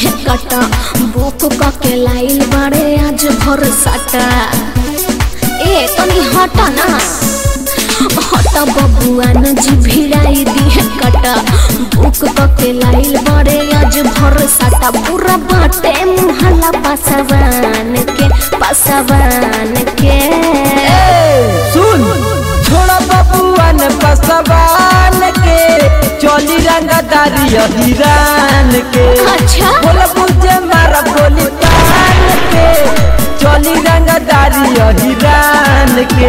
दिहे कटा बुक के लाइल बाड़े आज भर साटा ए तनी हटा ना हटा बबुआ न जी भिड़ाई दिहे कटा बुक के लाइल बाड़े आज भर साटा पूरा बाटे मुहल्ला पासवान के पासवान के सुन छोड़ा बबुआन पसवान के चोली रंगदारी हिरान के अच्छा बोल बुझे मारा बोली तान के चोली रंगदारी हिरान के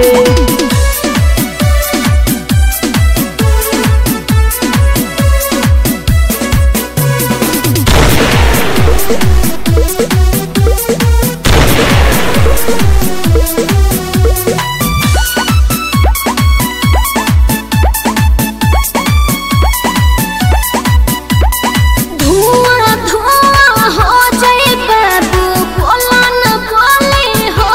धुआं धुआं हो जाए बाबू बोला न बोले हो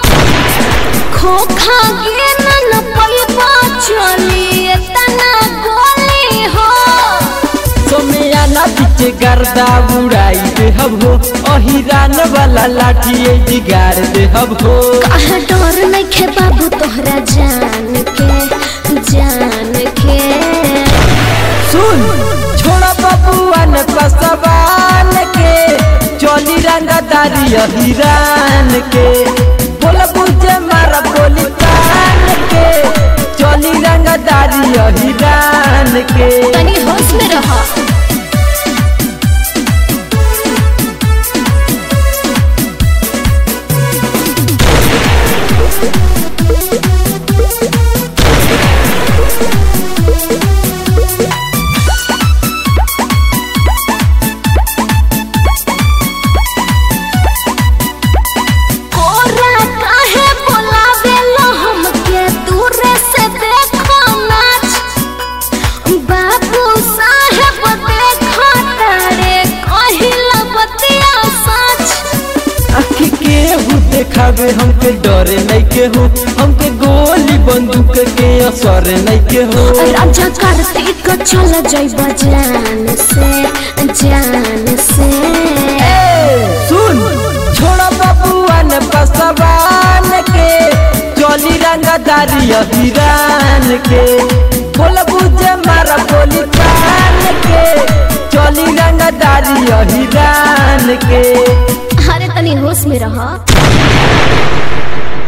खोखा गिन न पैबा चली तना गोली हो सोमिया ना पीछे गर्दा उड़ाई दे हब हो अहिरान वाला लाठी ए जिगार दे हब हो कहा डर नइखे बाबू तोहरा जान के जान के सुन छोड़ा बबुआन पसवान के चोली रंगदारी हिरान के बोल बुझे मारा बोली तान के चोली रंगदारी हिरान के तनी होश में रह कोरा काहे बोलावेलो हमके दूरे से देखो नाच बाबू साहेब देखो तारे कहिला बतिया सच आखी के हु देखावे हमके डरे नहीं के हो हमके गोली बंदूक के असर नहीं के हो राजा कार्तिक चल जइब जान से जान से सुन छोड़ा बबुआन पसवान के चोली रंगदारी हिरान के बोल बुझे मारा बोली तान के चोली रंगदारी हिरान के अरे तनी होश में रह